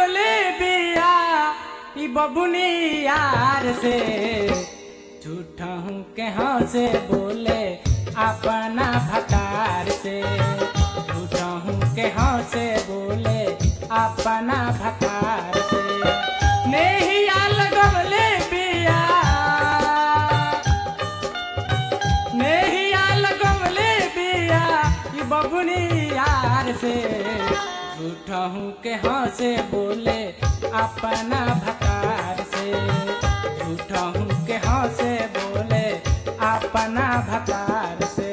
लगवले बिया ई बबुनी यार से झूठा हूँ के से बोले अपना भकार से झूठा हूँ के से बोले अपना भकार से नेहिया लगवले बिया नेहिया लगवले बिया ई बबुनी यार से झूठा हूँ के से बोले अपना भकार से झूठा हूँ के से बोले अपना भकार से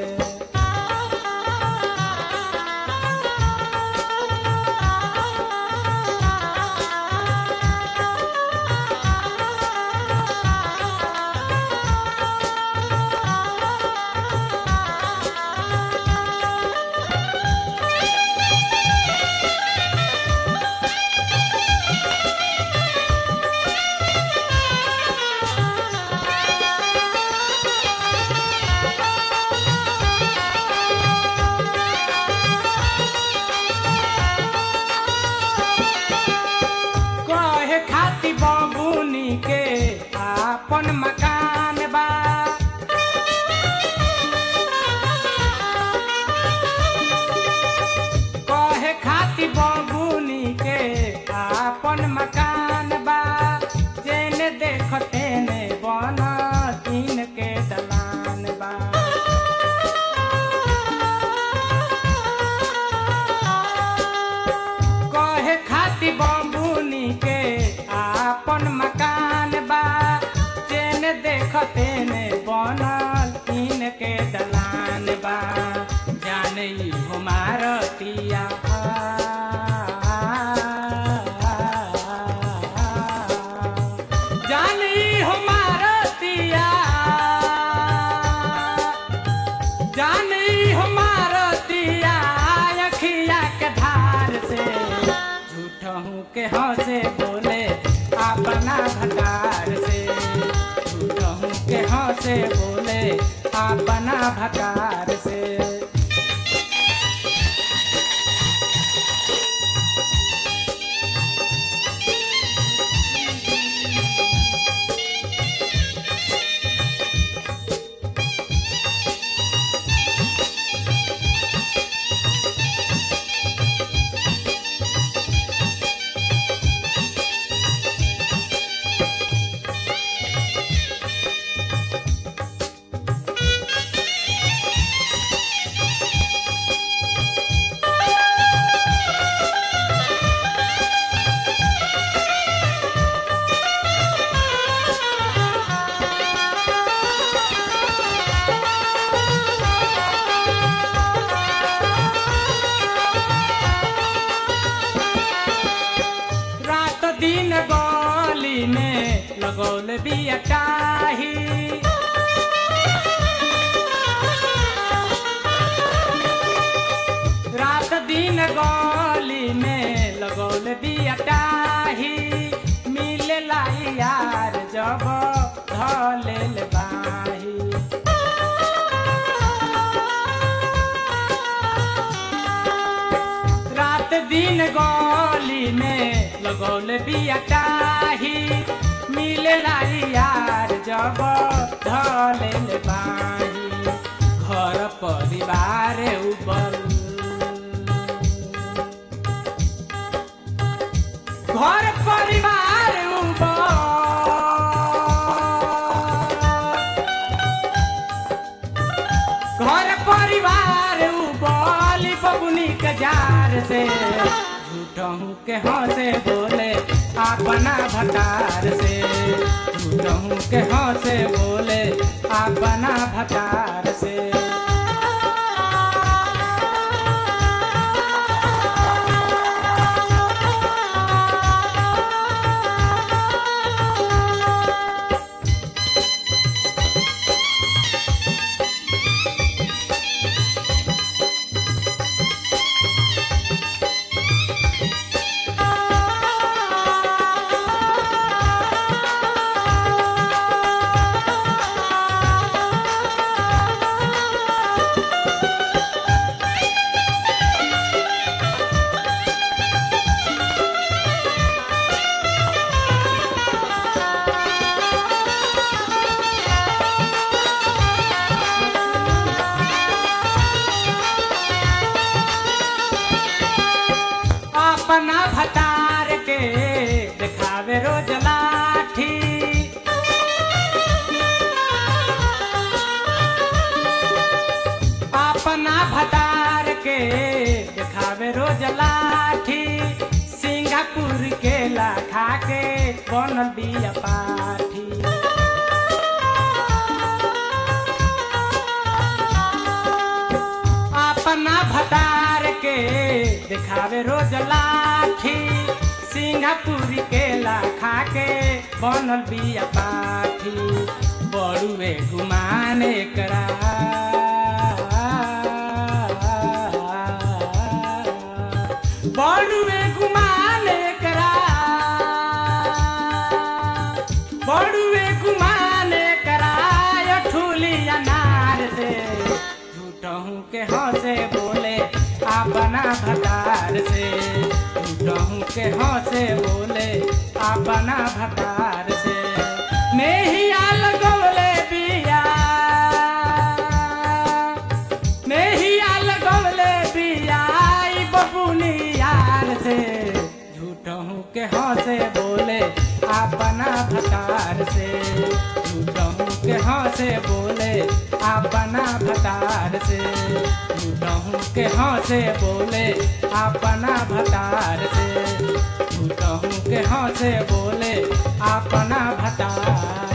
कहे खाती बबुनी के आपन मकान बा कहे खाती बबुनी के आपन मकान बा जेने देखते ने बना तीन के दलान बा कहे खाती बम्बुनी के आपन मकान बा चेन देखते ने बनल तीन के दलान बा जाने हमारतिया जाने हमारतिया जानी हमारा दिया अखिया के धार से झूठा हूँ के से बोले अपना भकार से झूठा हूँ के से बोले अपना भकार से रात दिन गली में लगौल बिया काही रात दिन गली में लगौल बिया काही मिले लाई यार जब धलेल बाही रात दिन गली में लगौल बिया काही मिले लाई यार जब धलेल बाही घर परिवार उबल घर परिवार उबल घर परिवार उबल बबुनी के जार से झूठहूँ के से बोले अपना भकार से झूठहूँ के से बोले अपना भकार से अपना भतार के दिखावे रोज लाठी अपना भतार के दिखावे रोज लाठी सिंगापुर के लाखा के बनल बिया पाठी अपना भतार के दिखावे रोज लाठी सिंगापुर के लाखा के बनल बिया पाठी बड़ुए गुमाने करा बड़ुए गुमाने करा बड़ुए गुमाने करा ठूली अनार से झूठहूँ के हंसे बोले अपना भतार से झूठहूँ के हंसे बोले अपना भतार से नेहिया लगौले बिया नेहिया लगौले बिया ई बबुनी यार से झूठहूँ के हंसे बोले अपना भतार से झूठहूँ के हंसे बोले अपना भतार से झूठहूँ के हंसे बोले अपना भतार से झूठहूँ के हंसे बोले अपना भतार